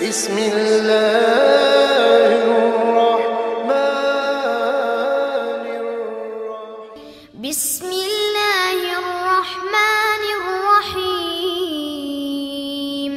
بسم الله الرحمن الرحيم بسم الله الرحمن الرحيم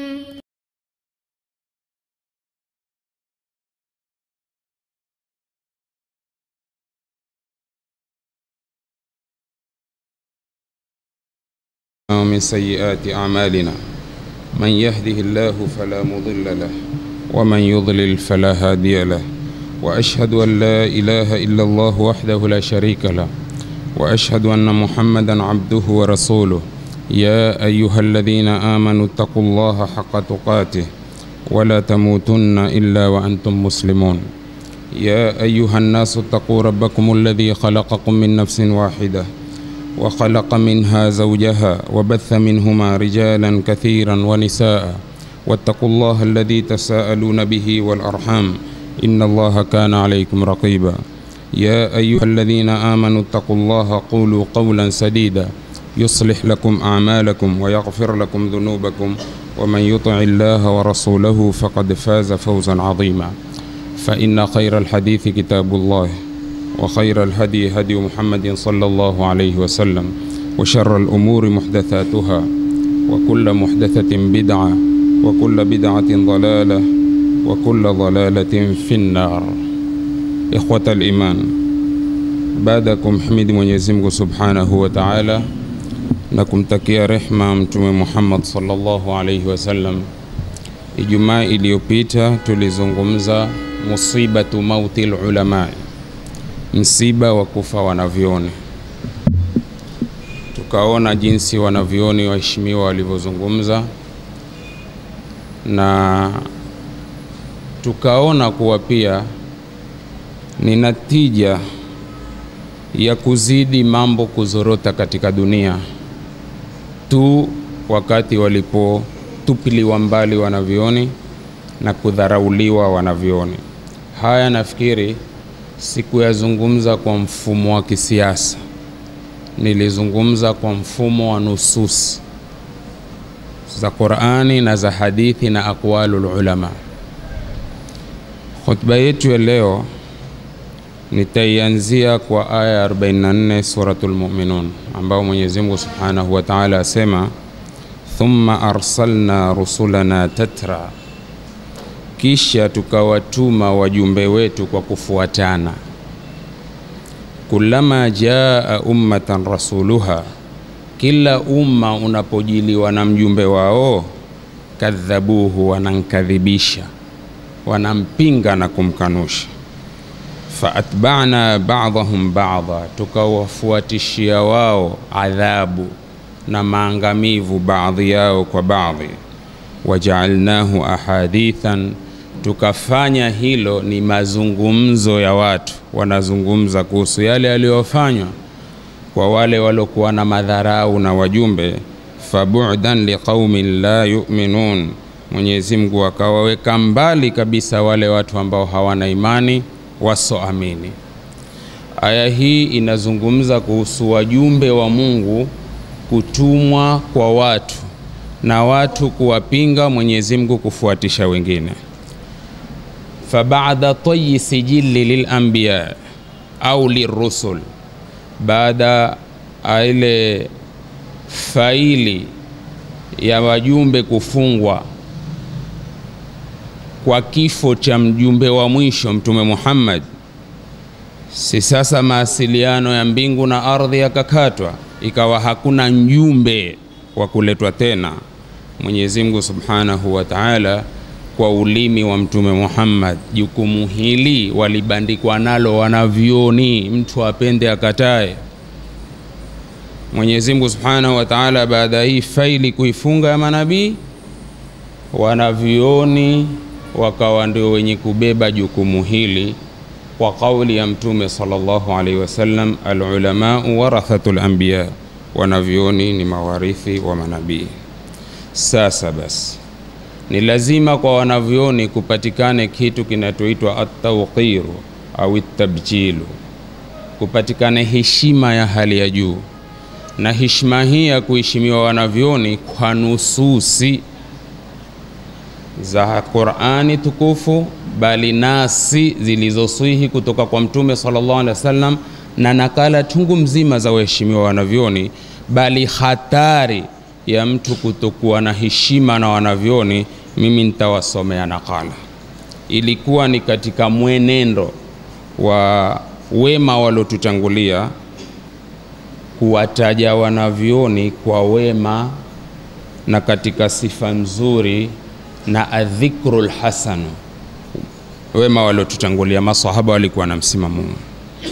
ومن سيئات أعمالنا من يهده الله فلا مضل له ومن يضلل فلا هادي له وأشهد أن لا إله إلا الله وحده لا شريك له وأشهد أن محمدا عبده ورسوله يا أيها الذين آمنوا اتقوا الله حق تقاته ولا تموتن إلا وأنتم مسلمون يا أيها الناس اتقوا ربكم الذي خلقكم من نفس واحدة وخلق منها زوجها وبث منهما رجالا كثيرا ونساء واتقوا الله الذي تساءلون به والأرحام إن الله كان عليكم رقيبا يا أيها الذين آمنوا اتقوا الله قولوا قولا سديدا يصلح لكم أعمالكم ويغفر لكم ذنوبكم ومن يطع الله ورسوله فقد فاز فوزا عظيما فإن خير الحديث كتاب الله وخير الهدي هدي محمد صلى الله عليه وسلم وشر الأمور محدثاتها وكل محدثة بدعة وكل بدعة ضلالة وكل ضلالة في النار إخوة الإيمان بعدكم حميد Mwenyezi Mungu Subhanahu wa Ta'ala na kumtakia rehma Mtume Muhammad sallallahu alaihi wasallam. Ijumaa iliyopita tulizungumza musibatu mauti lulamai, msiba wa kufa wanavyoni. Tukaona jinsi wanavyoni waheshimiwa walivyozungumza na tukaona kuwa pia ni natija ya kuzidi mambo kuzorota katika dunia tu wakati walipotupiliwa mbali wanavyoni na kudharauliwa wanavyoni. Haya nafikiri sikuyazungumza kwa mfumo wa kisiasa, nilizungumza kwa mfumo wa nusus za Qur'ani na za hadithi na aqwalul ulama. Khutba yetu ya leo nitaianzia kwa aya ya 44 suratul Mu'minun, ambao Mwenyezi Mungu Subhanahu wa Ta'ala asema thumma arsalna rusulana tatra, kisha tukawatuma wajumbe wetu kwa kufuatana. Kullama jaa ummatan rasuluha, kila umma unapojiliwa na mjumbe wao, kadhabuhu, wanankadhibisha, wanampinga na kumkanusha faatbana badhahum badha, tukawafuatishia wao adhabu na maangamivu baadhi yao kwa baadhi. Wajaalnahu ahadithan, tukafanya hilo ni mazungumzo ya watu, wanazungumza kuhusu yale yaliyofanywa kwa wale waliokuwa na madharau na wajumbe. Fabu'dan liqaumin la yu'minun, Mwenyezi Mungu akawaweka mbali kabisa wale watu ambao hawana imani wasoamini. Aya hii inazungumza kuhusu wajumbe wa Mungu kutumwa kwa watu na watu kuwapinga Mwenyezi Mungu kufuatisha wengine. Fabada tayi sijili lilanbiya au lirusul, baada ile faili ya wajumbe kufungwa kwa kifo cha mjumbe wa mwisho Mtume Muhammad, si sasa mawasiliano ya mbingu na ardhi yakakatwa, ikawa hakuna mjumbe wa kuletwa tena. Mwenyezi Mungu Subhanahu wa Ta'ala kwa ulimi wa Mtume Muhammad, jukumu hili walibandikwa nalo wanavyoni, mtu apende akatae. Mwenyezi Mungu Subhanahu wa Ta'ala baada ya hii faili kuifunga ya manabii, wanavyoni wakawa ndio wenye kubeba jukumu hili kwa kauli ya Mtume sallallahu alaihi wasallam, alulamau warathatul anbiya, wanavyoni ni mawarithi wa manabii. Sasa basi, ni lazima kwa wanavyoni kupatikane kitu kinachoitwa at-tawqiru au at-tabjilu, kupatikane heshima ya hali ya juu, na heshima hii ya kuheshimiwa wanavyoni kwa nususi za Qur'ani tukufu, bali nasi zilizoswihi kutoka kwa Mtume sallallahu alaihi wasallam na nakala chungu mzima za waheshimiwa wanavyoni, bali hatari ya mtu kutokuwa na heshima na wanavyoni, mimi nitawasomea nakala. Ilikuwa ni katika mwenendo wa wema waliotutangulia kuwataja wanavyoni kwa wema na katika sifa nzuri na adhikru lhasanu. Wema waliotutangulia masahaba walikuwa na msimamo huu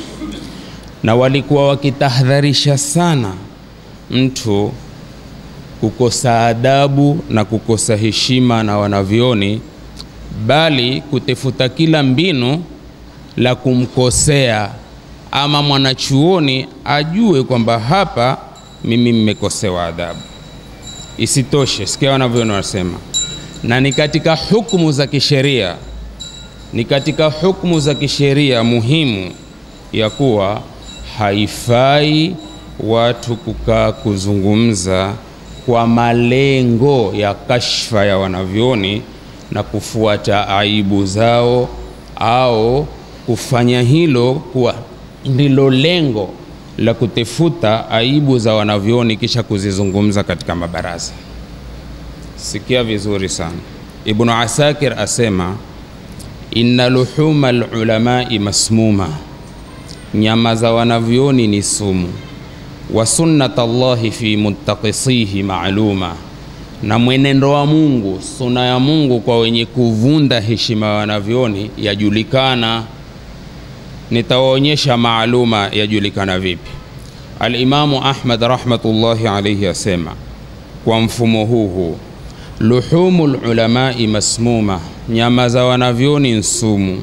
na walikuwa wakitahadharisha sana mtu kukosa adabu na kukosa heshima na wanavyoni, bali kutefuta kila mbinu la kumkosea ama mwanachuoni ajue kwamba hapa mimi mmekosewa adabu. Isitoshe, sikia wanavyoni wanasema, na ni katika hukumu za kisheria, ni katika hukumu za kisheria muhimu ya kuwa haifai watu kukaa kuzungumza kwa malengo ya kashfa ya wanavyoni na kufuata aibu zao au kufanya hilo kuwa ndilo lengo la kutefuta aibu za wanavyoni kisha kuzizungumza katika mabaraza. Sikia vizuri sana, Ibnu Asakir asema inna luhuma lulamai masmuma nyama za wanavyoni ni sumu. Wa sunnat Allahi fi muttaqisihi maaluma, na mwenendo wa Mungu, suna ya Mungu kwa wenye kuvunda heshima ya wanavyoni yajulikana. Nitawaonyesha maaluma yajulikana vipi. Alimamu Ahmad rahmatullahi alayhi asema kwa mfumo huu huu, luhumu lulamai masmuma, nyama za wanavyoni nsumu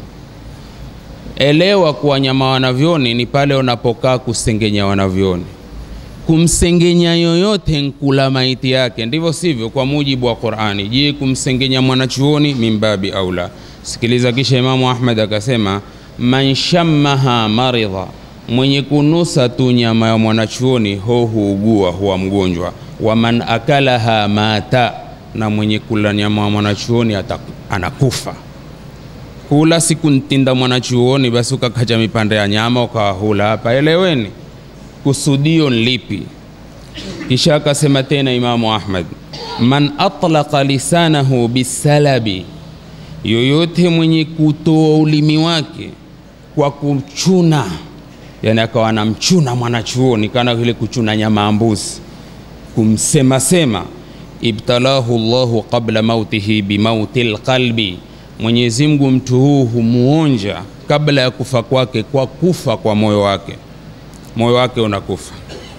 Elewa kuwa nyama wanavyoni ni pale unapokaa kusengenya wanavyoni. Kumsengenya yoyote nkula maiti yake, ndivyo sivyo? Kwa mujibu wa Qur'ani. Je, kumsengenya mwanachuoni mimbabi aula? Sikiliza, kisha Imamu Ahmad akasema, man shammaha maridha, mwenye kunusa tu nyama ya mwanachuoni ho huugua, huwa mgonjwa. Wa man akalaha mata, na mwenye kula nyama ya mwanachuoni anakufa kula siku ntinda mwanachuoni, basi ukakacha mipande ya nyama ukawahula hapa. Eleweni kusudio lipi? Kisha akasema tena Imamu Ahmad, man atlaqa lisanahu bisalabi, yoyote mwenye kutoa ulimi wake kwa kuchuna, yani akawa anamchuna mwanachuoni kana vile kuchuna nyama ya mbuzi, kumsemasema, ibtalahu Allahu qabla mautihi bimauti lqalbi Mwenyezi Mungu mtu huu humuonja kabla ya kufa kwake kwa kufa kwa moyo wake, moyo wake unakufa.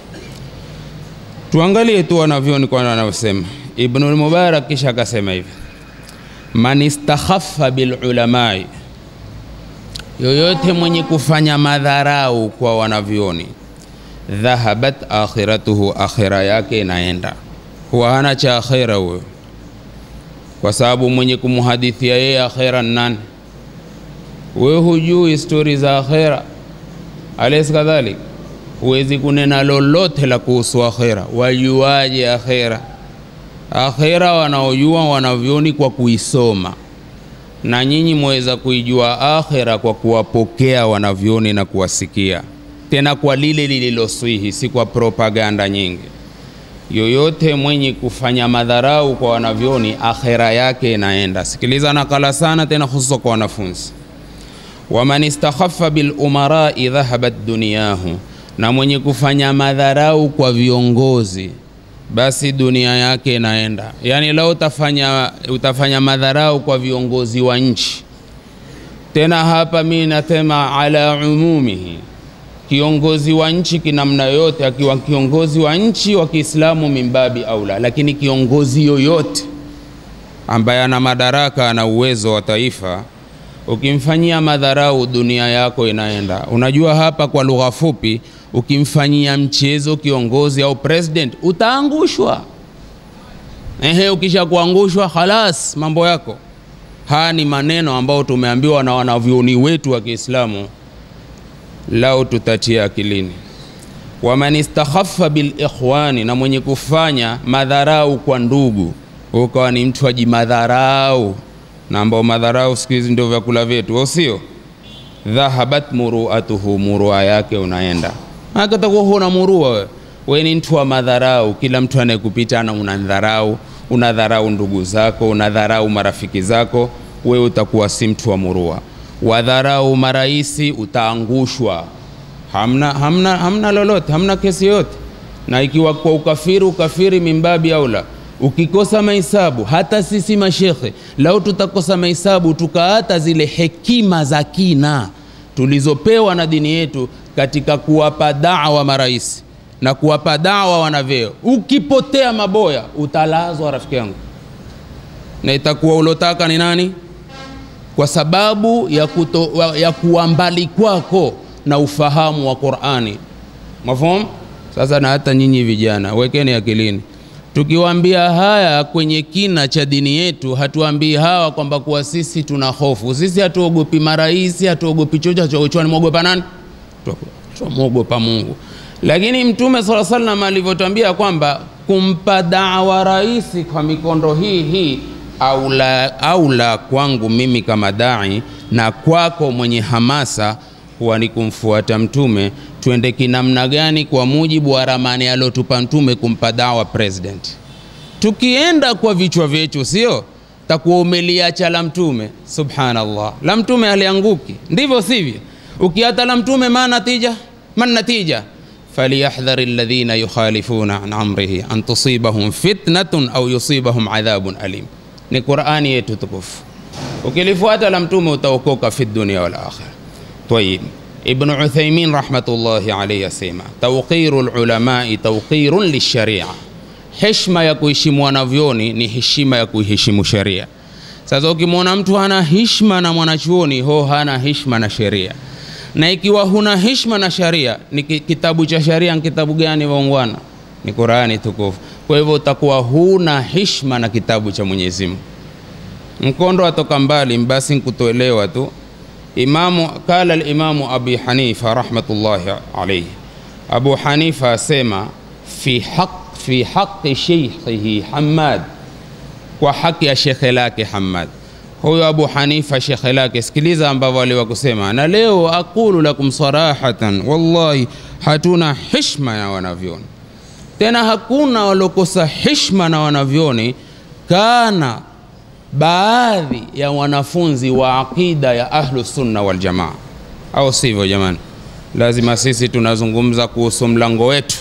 Tuangalie tu wanavyoni kwa wanavyosema. Ibnul Mubarak kisha akasema hivi, man istakhaffa bil ulamai, yoyote mwenye kufanya madharau kwa wanavyoni, dhahabat akhiratuhu, akhira yake inaenda, huwa hana cha akhira huyo kwa sababu mwenye kumhadithia yeye akhera nani? Wewe hujui stori za akhera, alaysa kadhalik? Huwezi kunena lolote la kuhusu akhera. Wajuaje akhera? Akhera wanaojua wanavyoni kwa kuisoma, na nyinyi mweza kuijua akhera kwa kuwapokea wanavyoni na kuwasikia, tena kwa lile lililoswihi, si kwa propaganda nyingi yoyote mwenye kufanya madharau kwa wanavyoni akhera yake inaenda. Sikiliza nakala sana tena, hususa kwa wanafunzi. waman istakhaffa bil umarai dhahabat duniyahu, na mwenye kufanya madharau kwa viongozi basi dunia yake inaenda. Yani lao utafanya, utafanya madharau kwa viongozi wa nchi, tena hapa mi nasema ala umumihi kiongozi wa nchi kinamna yoyote, akiwa kiongozi wa nchi wa Kiislamu mimbabi aula, lakini kiongozi yoyote ambaye ana madaraka ana uwezo wa taifa, ukimfanyia madharau dunia yako inaenda. Unajua, hapa kwa lugha fupi, ukimfanyia mchezo kiongozi au president utaangushwa. Ehe, ukisha kuangushwa halas, mambo yako. Haya ni maneno ambayo tumeambiwa na wanavyoni wetu wa Kiislamu lao tutatia akilini. waman istakhaffa bil ikhwani, na mwenye kufanya madharau kwa ndugu. ukawa ni mtu ajimadharau, na ambao madharau siku hizi ndio vyakula vyetu, au sio? Dhahabat muruatuhu, murua yake unaenda. Maana utakuwa huna murua wewe, wewe ni mtu wa madharau. Kila mtu anayekupita ana unadharau, unadharau ndugu zako, unadharau marafiki zako, wewe utakuwa si mtu wa murua. Wadharau maraisi, utaangushwa hamna, hamna, hamna lolote, hamna kesi yoyote. Na ikiwa kwa ukafiri, ukafiri mimbabi aula. Ukikosa mahesabu, hata sisi mashekhe, lau tutakosa mahesabu tukaata zile hekima za kina tulizopewa na dini yetu katika kuwapa dawa marais na kuwapa dawa wanavyeo, ukipotea maboya utalazwa, rafiki yangu, na itakuwa ulotaka ni nani? Kwa sababu ya, kuto, ya kuwa mbali kwako na ufahamu wa Qur'ani. Mafhum? Sasa na hata nyinyi vijana wekeni akilini, tukiwaambia haya kwenye kina cha dini yetu, hatuambii hawa kwamba kuwa sisi tuna hofu. Sisi hatuogopi marais, hatuogopi chochote. Mwogopa nani? Tumwogopa Mungu. Lakini Mtume sala salam alivyotuambia kwamba kumpa dawa rais kwa mikondo hii hii aula, aula kwangu mimi kama dai na kwako mwenye hamasa huwa ni kumfuata Mtume. Twende kinamna gani? Kwa mujibu wa ramani aliotupa Mtume kumpa dawa president. Tukienda kwa vichwa vyetu, sio takuwa umeliacha la Mtume. Subhanallah, la Mtume alianguki, ndivyo sivyo? Ukiata la Mtume ma natija, man natija falyahdhar alladhina yukhalifuna an amrihi an tusibahum fitnatun au yusibahum adhabun alim. Ni Qur'ani yetu tukufu. Ukilifuata la Mtume utaokoka fi dunia wal akhirah. Tayib, Ibn Uthaymin rahmatullahi alayhi asema tawqiru lulamai tawqirun lisharia, heshima ya kuheshimu wanavyoni ni heshima ya kuiheshimu sheria. Sasa ukimwona mtu hana heshima na mwanachuoni, ho hana heshima na sheria. Na ikiwa huna heshima na sharia, ni kitabu cha sharia ni kitabu gani waungwana? Ni Qurani tukufu. Kwa hivyo utakuwa huna heshima na kitabu cha Mwenyezi Mungu. Mkondo atoka mbali, basi nkutoelewa tu Imamu kala alimamu Abi Hanifa rahmatullahi alayhi, Abu Hanifa asema fi haq fi haqi sheikhihi Hammad, kwa haki ya shekhe lake Hammad. Huyo Abu Hanifa shekhe lake, sikiliza ambavyo aliwa kusema, na leo aqulu lakum sarahatan, wallahi hatuna heshima ya wanavyoni, tena hakuna walokosa heshima na wanavyoni kana baadhi ya wanafunzi wa aqida ya ahlu sunna wal jamaa, au sivyo? Jamani, lazima sisi tunazungumza kuhusu mlango wetu,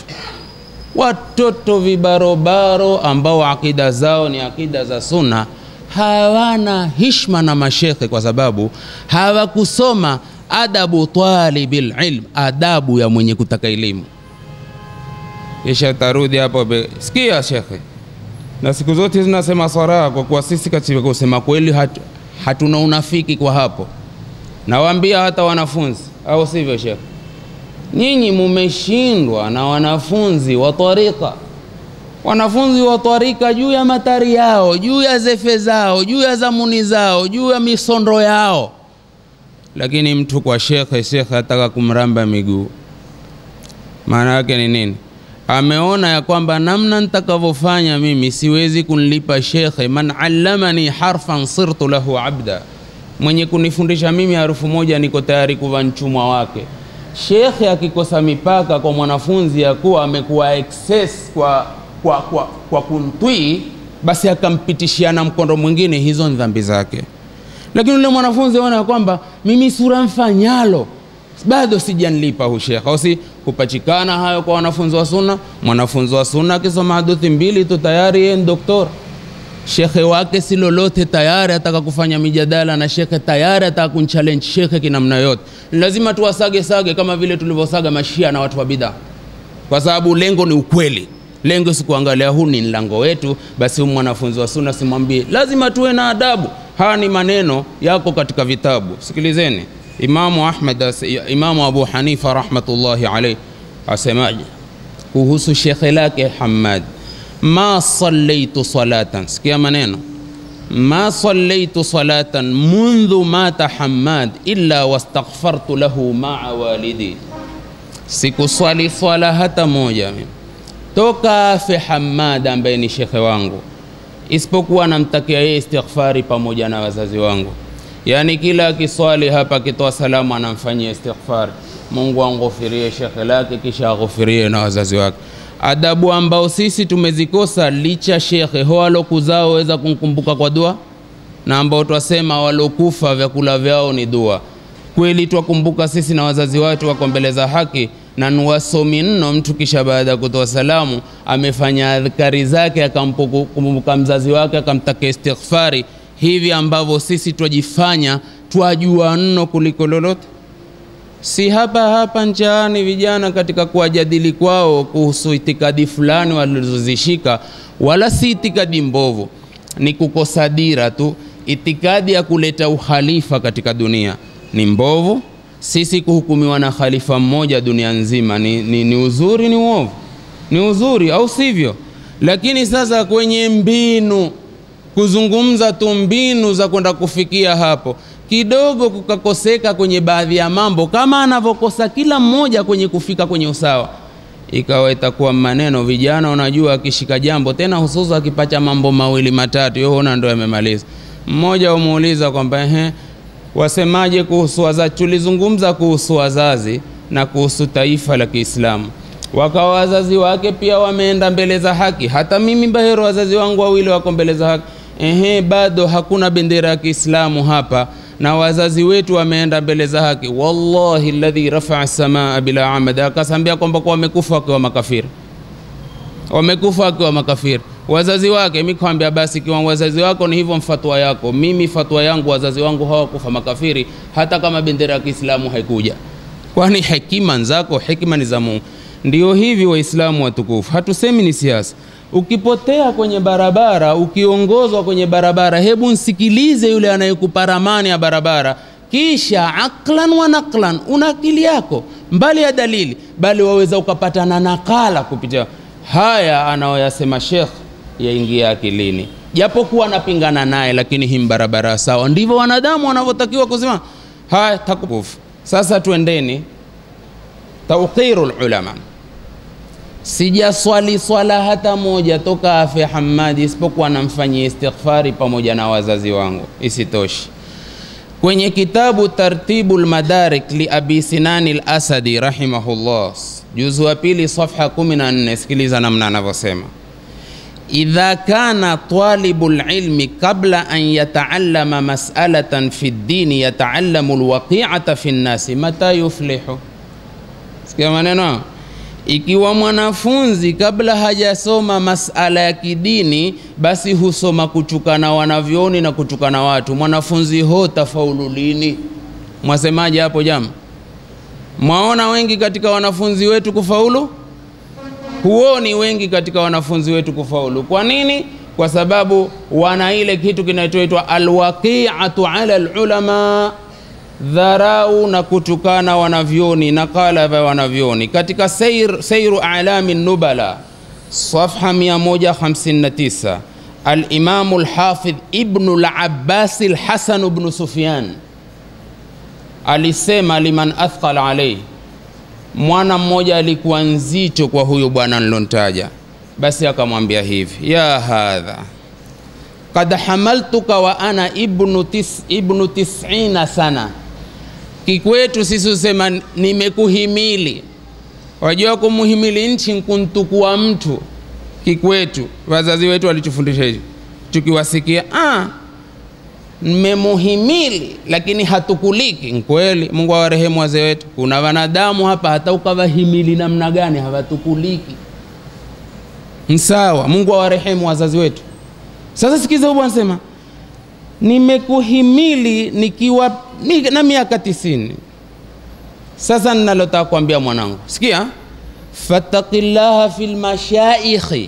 watoto vibarobaro ambao akida zao ni akida za sunna hawana hishma na mashekhe, kwa sababu hawakusoma adabu talibil ilm, adabu ya mwenye kutaka elimu. Kisha tarudi hapo, sikia shekhe na siku zote zinasema saraha, kwa kuwa sisi katika kusema kweli hatu, hatuna unafiki kwa hapo. Nawaambia hata wanafunzi, au sivyo shekhe? Nyinyi mumeshindwa na wanafunzi wa tarika, wanafunzi wa tarika juu ya matari yao, juu ya zefe zao, juu ya zamuni zao, juu ya misondo yao, lakini mtu kwa shekhe, shekhe ataka kumramba miguu. Maana yake ni nini? ameona ya kwamba namna nitakavyofanya mimi siwezi kunlipa shekhe. man allamani harfan sirtu lahu abda, mwenye kunifundisha mimi harufu moja niko tayari kuwa mchumwa wake. Shekhe akikosa mipaka kwa mwanafunzi ya kuwa amekuwa excess kwa, kwa, kwa, kwa kuntwii, basi akampitishiana mkondo mwingine, hizo ni dhambi zake. Lakini yule mwanafunzi aona ya kwamba mimi sura mfanyalo bado sijanlipa hu shekhe, au si kupachikana hayo kwa wanafunzi wa sunna. Mwanafunzi wa sunna akisoma hadithi mbili tu tayari yeye ni doktor. Shekhe wake si lolote, tayari ataka kufanya mijadala na shekhe, tayari ataka kunchallenge shekhe kinamna yote. Lazima tuwasage sage kama vile tulivyosaga mashia na watu wa bidhaa, kwa sababu lengo ni ukweli. Lengo si kuangalia huu ni mlango wetu, basi huyu mwanafunzi wa sunna simwambie. Lazima tuwe na adabu. Haya ni maneno yako katika vitabu, sikilizeni. Imamu Ahmad, Imamu Abu Hanifa rahmatullahi alayhi asemaje kuhusu shekhe lake Hammad, ma sallaitu salatan, sikia maneno, ma sallaitu salatan mundhu mata Hammad illa wastaghfartu lahu maa walidi, sikuswali swala hata moja mimi toka afe Hammad ambaye ni shekhe wangu, isipokuwa namtakia yeye istighfari pamoja na wazazi wangu. Yaani kila akiswali hapa akitoa salamu anamfanyia istighfari, Mungu amghufirie shekhe lake kisha aghufirie na wazazi wake. Adabu ambao sisi tumezikosa licha shekhe ho alokuzao weza kumkumbuka kwa dua, na ambao twasema walokufa vyakula vyao ni dua. Kweli twakumbuka sisi na wazazi wetu wako mbele za haki na nuwasomi nno. Mtu kisha baada ya kutoa salamu amefanya adhkari zake akamkumbuka mzazi wake akamtakia istighfari, hivi ambavyo sisi twajifanya twajua nno kuliko lolote. Si hapa hapa nchaani vijana katika kuwajadili kwao kuhusu itikadi fulani walizozishika, wala si itikadi mbovu, ni kukosa dira tu. Itikadi ya kuleta uhalifa katika dunia ni mbovu. Sisi kuhukumiwa na khalifa mmoja dunia nzima ni, ni, ni uzuri ni uovu? Ni uzuri au sivyo? Lakini sasa kwenye mbinu, kuzungumza tu mbinu za kwenda kufikia hapo, kidogo kukakoseka kwenye baadhi ya mambo, kama anavyokosa kila mmoja kwenye kufika kwenye usawa, ikawa itakuwa maneno. Vijana unajua, akishika jambo tena, hususa akipacha mambo mawili matatu, yoona ndo yamemaliza. Mmoja umuuliza kwamba ehe wasemaje kuhusu wazazi? Tulizungumza kuhusu wazazi na kuhusu taifa la Kiislamu, wakawa wazazi wake pia wameenda mbele za haki. Hata mimi Bahero, wazazi wangu wawili wako mbele za haki. Ehe, bado hakuna bendera ya Kiislamu hapa na wazazi wetu wameenda mbele za haki. Wallahi alladhi rafaa samaa bila amad, akasambia kwamba kwa wamekufa wakiwa makafiri, wamekufa wakiwa makafiri wazazi wake. Mimi kwambia basi, kiwa wazazi wako ni hivyo, mfatwa yako. Mimi fatwa yangu, wazazi wangu hawakufa makafiri, hata kama bendera ya Kiislamu haikuja, kwani hekima zako, hekima ni za Mungu. Ndio hivi Waislamu watukufu, hatusemi ni siasa. Ukipotea kwenye barabara, ukiongozwa kwenye barabara, hebu nsikilize yule anayekupa ramani ya barabara, kisha aklan wa naklan, una akili yako mbali ya dalili, bali waweza ukapata na nakala kupitia haya anayoyasema Sheikh yaingia akilini, japokuwa anapingana naye, lakini hii barabara sawa. Ndivyo wanadamu wanavyotakiwa kusema. Haya, takufu sasa, twendeni tawqirul ulama. Sijaswali swala hata moja toka afe Hamadi, isipokuwa namfanyia istighfari pamoja na wazazi wangu. Isitoshi, kwenye kitabu Tartibul Madarik li Abi Sinani al-Asadi rahimahullah, juzu wa pili safha 14, sikiliza namna anavyosema idha kana talibu lilmi qabla an yataallama mas'alatan fi ddini yataallamu lwaqi'ata fi nnasi mata yuflihu. Sikia maneno, ikiwa mwanafunzi kabla hajasoma masala ya kidini, basi husoma kuchukana wanavyoni na kuchukana watu, mwanafunzi ho tafaulu lini? Mwasemaje hapo jama? Mwaona wengi katika wanafunzi wetu kufaulu huoni wengi katika wanafunzi wetu kufaulu. Kwa nini? Kwa sababu wana ile kitu kinachoitwa alwaqi'atu ala alulama, dharau na kutukana wanavyoni na kala vya wanavyoni. Katika sair, Sairu A'lami Nubala safha 159 Alimamu Lhafidh Ibnu Labbas Lhasan bnu Sufyan alisema liman athqala alayhi mwana mmoja alikuwa nzito kwa huyo bwana nilontaja, basi akamwambia hivi, ya hadha kad hamaltuka wa ana ibnu, tis, ibnu tisina sana. Kikwetu sisi usema nimekuhimili. Wajua kumuhimili nchi nkuntukua mtu. Kikwetu wazazi wetu walitufundisha hivi, tukiwasikia ah, mmemuhimili lakini hatukuliki. Nkweli, Mungu awarehemu wazee wetu. Kuna wanadamu hapa hata ukawahimili namna gani hawatukuliki. Msawa, Mungu awarehemu wazazi wetu. Sasa sikiza, huyu anasema nimekuhimili nikiwa ni, na miaka tisini. Sasa ninalotaka kuambia mwanangu, sikia, fattaqillaha fil mashaikhi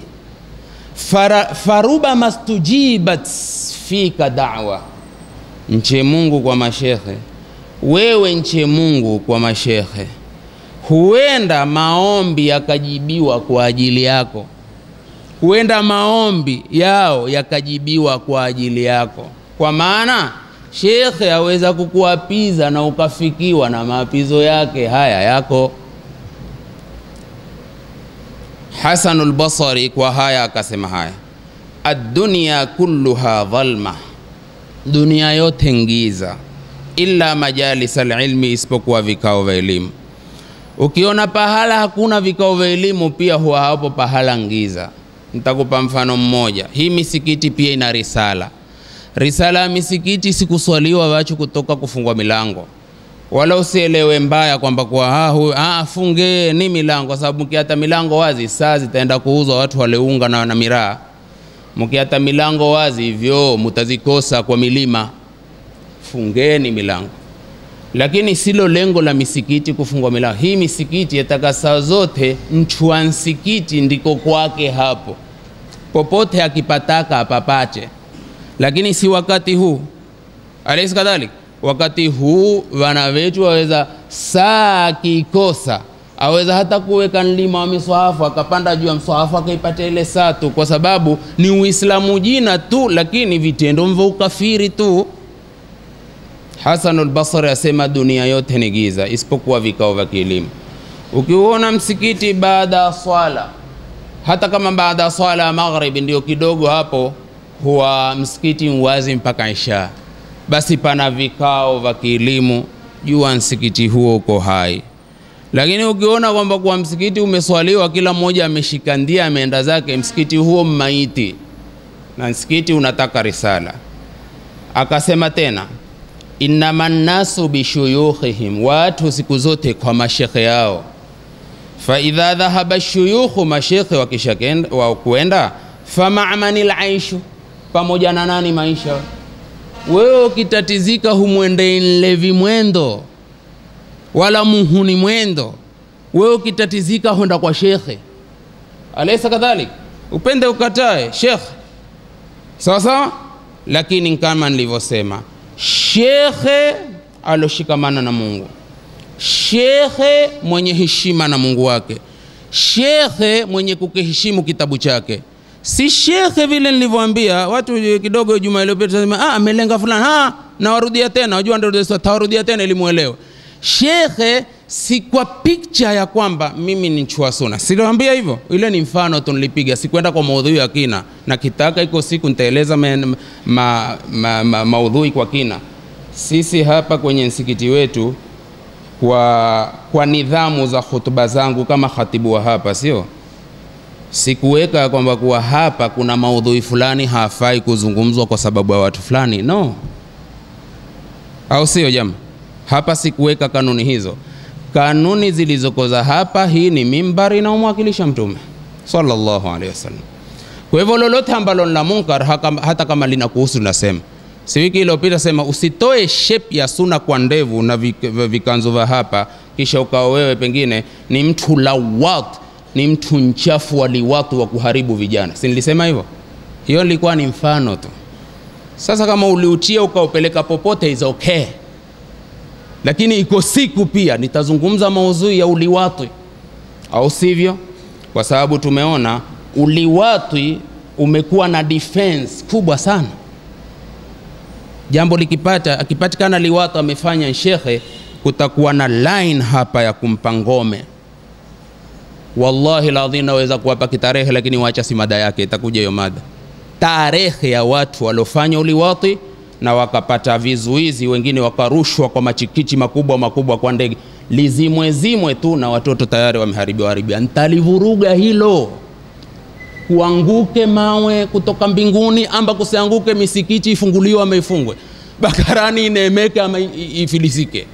faruba mastujibat fika da'wa Mche Mungu kwa mashekhe, wewe nche Mungu kwa mashekhe, huenda maombi yakajibiwa kwa ajili yako, huenda maombi yao yakajibiwa kwa ajili yako, kwa maana shekhe aweza kukuapiza na ukafikiwa na maapizo yake haya yako. Hasanul Basri kwa haya akasema haya addunya kulluha dhalma, dunia yote ngiza, illa majalis alilmi, isipokuwa vikao vya elimu. Ukiona pahala hakuna vikao vya elimu, pia huwa hapo pahala ngiza. Nitakupa mfano mmoja. Hii misikiti pia ina risala. Risala ya misikiti sikuswaliwa wachu kutoka kufungwa milango, wala usielewe mbaya kwamba kwa ah, huyu ah, fungeni milango, kwa sababu mkiata milango wazi saa zitaenda kuuzwa watu waleunga na, na miraa. Mkiata milango wazi hivyo mutazikosa kwa milima. Fungeni milango lakini silo lengo la misikiti kufungwa milango. Hii misikiti yataka saa zote mchua msikiti ndiko kwake hapo, popote akipataka apapate, lakini si wakati huu. Alaysa kadhalik, wakati huu wana wetu waweza saa akikosa aweza hata kuweka mlima wa miswahafu akapanda juu ya mswahafu akaipata ile saa tu, kwa sababu ni Uislamu jina tu, lakini vitendo mvyo ukafiri tu. Hasanul Basri asema dunia yote ni giza isipokuwa vikao vya kielimu. Ukiuona msikiti baada ya swala, hata kama baada ya swala ya maghribi ndio kidogo hapo, huwa msikiti mwazi mpaka isha, basi pana vikao vya kielimu, jua msikiti huo uko hai. Lakini ukiona kwamba kwa msikiti umeswaliwa, kila mmoja ameshika ndia ameenda zake, msikiti huo mmaiti, na msikiti unataka risala. Akasema tena innama nnasu bishuyukhihim, watu siku zote kwa mashekhe yao. Faidha dhahaba shuyukhu, mashekhe wakisha wa kuenda, famamani laishu, pamoja na nani maisha. Wewe ukitatizika humwende nlevi mwendo wala muhuni mwendo, wewe ukitatizika honda kwa shekhe. Alaysa kadhalik, upende ukatae shekhe, sawa sawa. Lakini kama nilivyosema shekhe aloshikamana na Mungu, shekhe mwenye heshima na Mungu wake, shekhe mwenye kukiheshimu kitabu chake, si shekhe vile nilivyoambia watu kidogo juma iliyopita, sema ah, amelenga fulani, ah, nawarudia tena, wajua ndio tawarudia tena ili muelewe. Shekhe si kwa picture ya kwamba mimi ni chua suna, siliwambia hivyo. Ile ni mfano tu nilipiga, sikwenda kwa maudhui ya kina, na kitaka iko siku nitaeleza ma, ma, ma, ma, maudhui kwa kina. Sisi hapa kwenye msikiti wetu kwa, kwa nidhamu za hutuba zangu kama khatibu wa hapa, sio sikuweka kwamba kuwa hapa kuna maudhui fulani hafai kuzungumzwa kwa sababu ya watu fulani, no, au sio jamaa? Hapa sikuweka kanuni hizo. Kanuni zilizokoza hapa, hii ni mimbari inaomwakilisha Mtume sallallahu alaihi wasallam. Kwa hivyo lolote ambalo la munkar, hata kama linakuhusu linasema. Si wiki iliyopita sema usitoe shape ya suna kwa ndevu na vikanzo vya hapa, kisha ukawa wewe pengine ni mtu lawat, ni mtu mchafu wa liwatu wa kuharibu vijana. Si nilisema hivyo? Hiyo ilikuwa ni mfano tu. Sasa kama uliutia ukaupeleka popote is okay lakini iko siku pia nitazungumza maudhui ya uliwatwi, au sivyo? Kwa sababu tumeona uliwatwi umekuwa na defense kubwa sana. Jambo likipata akipatikana liwatwi amefanya shekhe, kutakuwa na line hapa ya kumpa ngome. Wallahi ladhi, naweza kuwapa kitarehe, lakini wacha si mada yake, itakuja hiyo mada, tarehe ya watu waliofanya uliwatwi na wakapata vizuizi, wengine wakarushwa kwa machikichi makubwa makubwa kwa ndege, lizimwe zimwe tu na watoto tayari wameharibiwa haribia. Ntalivuruga hilo, kuanguke mawe kutoka mbinguni, amba kusianguke misikiti ifunguliwe ama ifungwe, bakarani ineemeke ama ifilisike.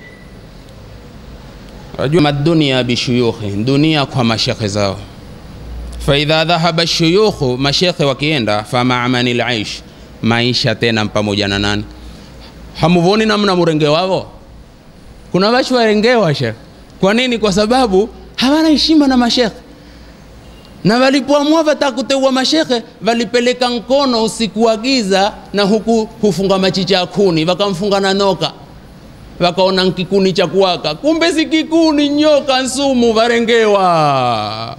Wajua madunia bishuyukhi, dunia kwa mashekhe zao. Faidha dhahaba shuyukhu, mashekhe wakienda, famamani laish maisha tena pamoja na nani? Hamuvoni namna murenge wavo? Kuna wachu warengewa shekhe. Kwa nini? Kwa sababu hawana heshima na mashekhe, na walipoamua watakuteua mashekhe walipeleka mkono usiku wa giza, na huku hufunga machicha ya kuni, wakamfunga na noka, wakaona nkikuni cha kuwaka, kumbe si kikuni, nyoka nsumu, warengewa.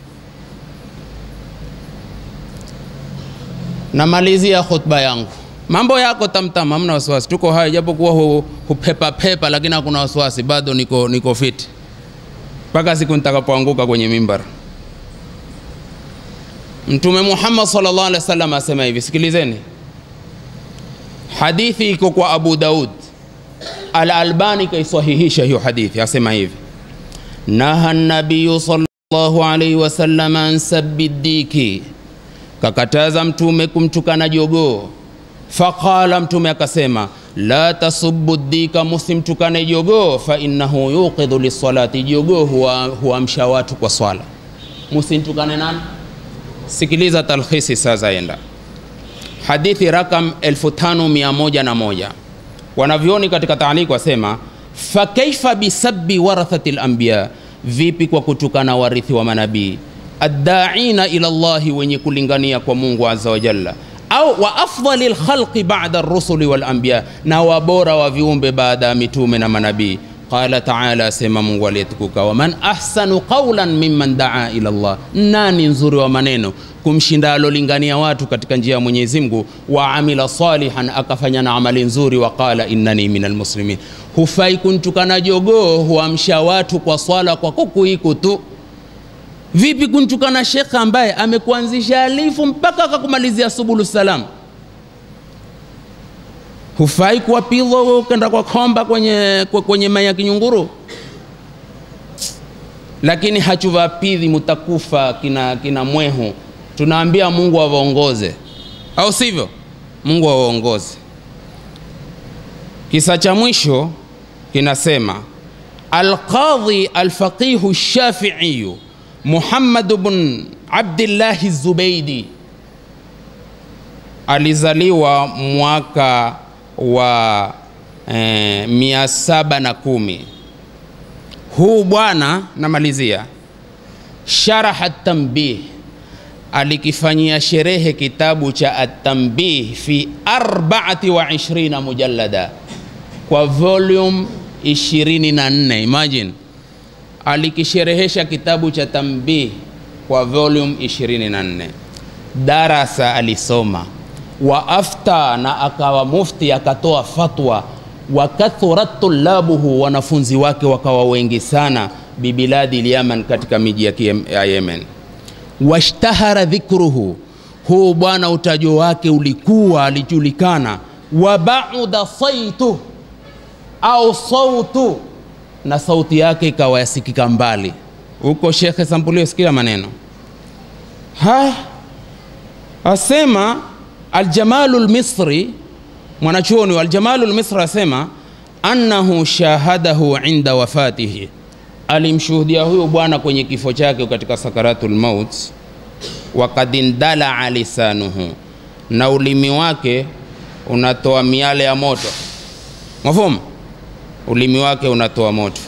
namalizia khutba yangu. Mambo yako tamtam, hamna wasiwasi, tuko hai, japokuwa hu, hupepa pepa, lakini hakuna wasiwasi, bado niko, niko fit mpaka siku nitakapoanguka kwenye mimbar. Mtume Muhammad sallallahu alaihi wasallam asema hivi, sikilizeni. Hadithi iko kwa Abu Daud, Al-Albani kaisahihisha hiyo hadithi, asema hivi: naha nabiyu sallallahu alaihi wasallam an sabbi diki, kakataza Mtume kumtukana jogoo. Faqala, Mtume akasema la tasubbu dika, musimtukane jogoo, fa innahu yuqidhu lisalati, jogoo huamsha huwa watu kwa swala. Musimtukane nani? Sikiliza talkhisi sasa, enda hadithi rakam 5101 wanavyoni katika taaliki wasema fa kaifa bisabbi warathati lanbiya, vipi kwa kutukana warithi wa manabii addaina ila llahi, wenye kulingania kwa Mungu azza wa jalla, au wa afdali lkhalqi bada rusuli walanbiya, na wabora wa viumbe baada ya mitume na manabii Qala taala, asema Mungu aliyetukuka, waman ahsanu qawlan mimman daa ila Allah, nani nzuri wa maneno kumshinda alolingania watu katika njia ya Mwenyezi Mungu, wa amila salihan, akafanya na amali nzuri, wa qala innani minal muslimin. Hufai kuntukana jogoo, huamsha watu kwa swala kwa kukuiku tu. Vipi kuntukana shekhe ambaye amekuanzisha alifu mpaka akakumalizia subulu salam? hufai kuwapidhwa wewe ukenda kwa komba kwenye, kwenye mai ya kinyunguru, lakini hachuvapidhi mutakufa kina, kina mwehu. Tunaambia Mungu awaongoze, au sivyo? Mungu awaongoze. Kisa cha mwisho kinasema Alqadhi alfaqihu shafiiyu Muhammad bn Abdillahi Zubeidi alizaliwa mwaka wa eh, mia saba na kumi. Huu bwana namalizia, sharaha tambih, alikifanyia sherehe kitabu cha Atambih fi arbaati wa ishrina mujallada kwa volume 24. Imagine alikisherehesha kitabu cha Tambih kwa volume 24. Darasa alisoma wa afta na akawa mufti akatoa fatwa, wa kathurat tulabuhu, wanafunzi wake wakawa wengi sana, bibiladi lyaman, katika miji ya Yemen. Washtahara dhikruhu, huu bwana utajo wake ulikuwa alijulikana. Wa bauda saitu au sautu, na sauti yake ikawa yasikika mbali huko. Shekhe Sampulio, sikia maneno haya, asema Aljamalu lmisri mwanachuoni wa Aljamalu lmisri asema annahu shahadahu inda wafatihi, alimshuhudia huyu bwana kwenye kifo chake katika sakaratul maut. Wakad indalaa lisanuhu, na ulimi wake unatoa miale ya moto. Mafhumu, ulimi wake unatoa moto.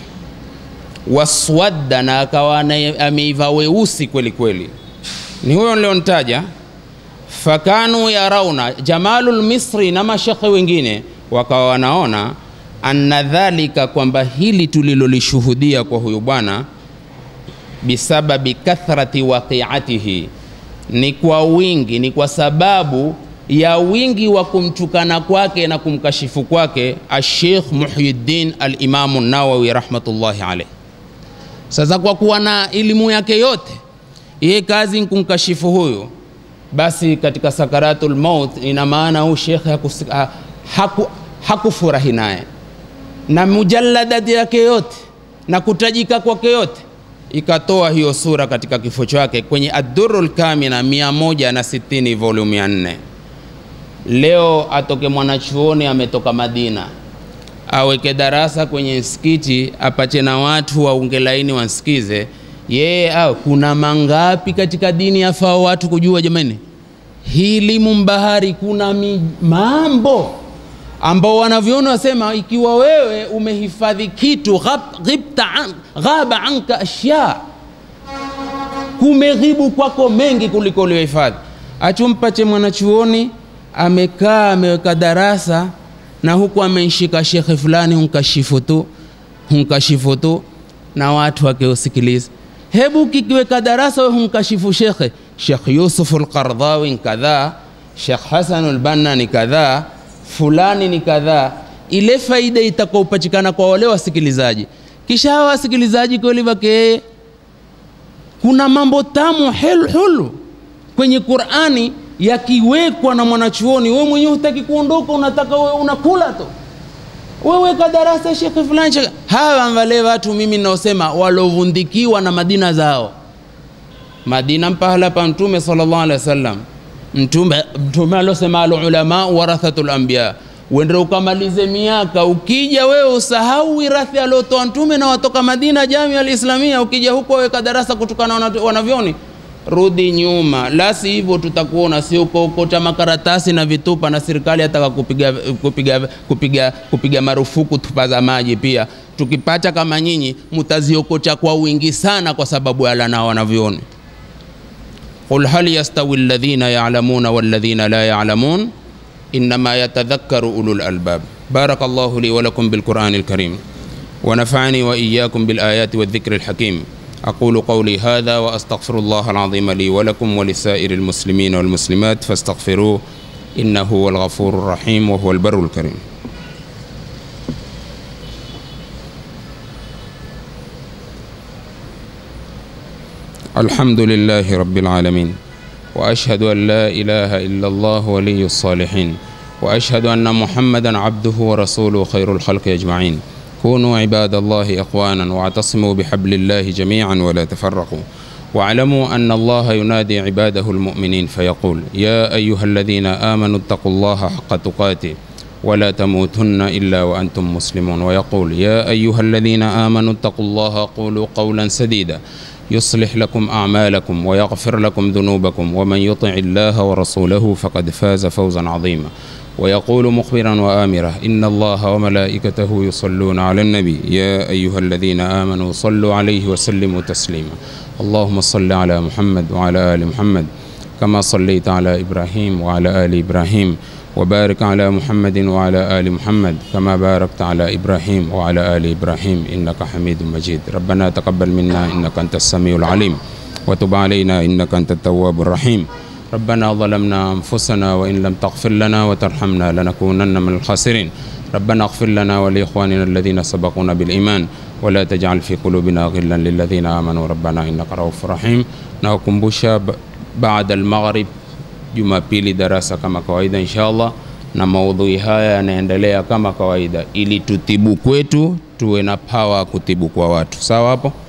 Waswadda, na akawa ameiva weusi kweli kweli. Ni huyo niliontaja fakanu yarauna Jamalul Misri na mashekhe wengine wakawa wanaona anna dhalika, kwamba hili tulilolishuhudia kwa huyu bwana bisababi kathrati waqiatihi, ni kwa wingi, ni kwa sababu ya wingi wa kumtukana kwake na kumkashifu kwake Ashekh Muhyiddin Alimamu Nawawi rahmatullahi alayh. Sasa kwa kuwa na elimu yake yote, yeye kazi kumkashifu huyu basi katika sakaratul maut, ina maana huyu shekhe haku, hakufurahi naye na mujalladati yake yote na kutajika kwake yote, ikatoa hiyo sura katika kifo chake kwenye Ad-Durrul Kamina 160 volume ya 4. Leo atoke mwanachuoni ametoka Madina aweke darasa kwenye msikiti apache na watu waunge laini wansikize yeye au kuna mangapi katika dini yafaa watu kujua jamani? Hili mumbahari kuna mi, mambo ambao wanavyoona wasema, ikiwa wewe umehifadhi kitu ghibta an, ghaba anka ashya, kumeghibu kwako mengi kuliko uliohifadhi. Achumpache mwanachuoni amekaa ameweka darasa na huku amenshika shekhe fulani hunkashifu tu hunkashifu tu na watu wakiusikiliza hebu kikiweka darasa we humkashifu shekhe Shekh Yusuf al-Qardhawi ni kadhaa, Shekh Hasan al-Banna ni kadhaa, fulani ni kadhaa. Ile faida itakaopatikana kwa wale wasikilizaji, kisha hawa wasikilizaji kweli wake, kuna mambo tamu helu hulu kwenye qurani yakiwekwa na mwanachuoni wewe mwenyewe hutaki kuondoka unataka wewe unakula tu weweka darasa shekhe fulani shekhe. hawa wale watu mimi naosema walovundikiwa na madina zao madina mpahala pa mtume sallallahu alaihi wasallam mtume mtume alosema alulama warathatul anbiya uende ukamalize miaka ukija wewe usahau wirathi aliotoa mtume na watoka madina jamia alislamia ukija huko weka darasa kutokana na wanavyoni rudi nyuma la si hivyo tutakuona sio kuokota makaratasi na vitupa na serikali ataka kupiga, kupiga, kupiga, kupiga marufuku tupa za maji pia tukipata kama nyinyi mtaziokota kwa wingi sana kwa sababu ya lana wanavyoni قل هل يستوي الذين يعلمون والذين لا يعلمون إنما يتذكر أولو الألباب بارك الله لي ولكم بالقرآن الكريم ونفعني وإياكم بالآيات والذكر الحكيم أقول قولي هذا وأستغفر الله العظيم لي ولكم ولسائر المسلمين والمسلمات فاستغفروه إنه هو الغفور الرحيم وهو البر الكريم الحمد لله رب العالمين واشهد ان لا اله الا الله ولي الصالحين واشهد ان محمدا عبده ورسوله خير الخلق اجمعين كونوا عباد الله اخوانا واعتصموا بحبل الله جميعا ولا تفرقوا واعلموا ان الله ينادي عباده المؤمنين فيقول يا ايها الذين امنوا اتقوا الله حق تقاته ولا تموتن الا وانتم مسلمون ويقول يا ايها الذين امنوا اتقوا الله قولوا قولا سديدا يصلح لكم أعمالكم ويغفر لكم ذنوبكم ومن يطع الله ورسوله فقد فاز فوزا عظيما ويقول مخبرا وآمرا إن الله وملائكته يصلون على النبي يا أيها الذين آمنوا صلوا عليه وسلموا تسليما اللهم صل على محمد وعلى آل محمد كما صليت على إبراهيم وعلى آل إبراهيم وبارك على محمد وعلى آل محمد كما باركت على إبراهيم وعلى آل إبراهيم إنك حميد مجيد ربنا تقبل منا إنك أنت السميع العليم وتب علينا إنك أنت التواب الرحيم ربنا ظلمنا أنفسنا وإن لم تغفر لنا وترحمنا لنكونن من الخاسرين ربنا اغفر لنا ولإخواننا الذين سبقونا بالإيمان ولا تجعل في قلوبنا غلا للذين آمنوا ربنا إنك رؤوف رحيم نوكمبوشا بعد المغرب Jumapili darasa kama kawaida inshallah, na maudhui haya yanaendelea kama kawaida, ili tutibu kwetu tuwe na pawa kutibu kwa watu. Sawa hapo?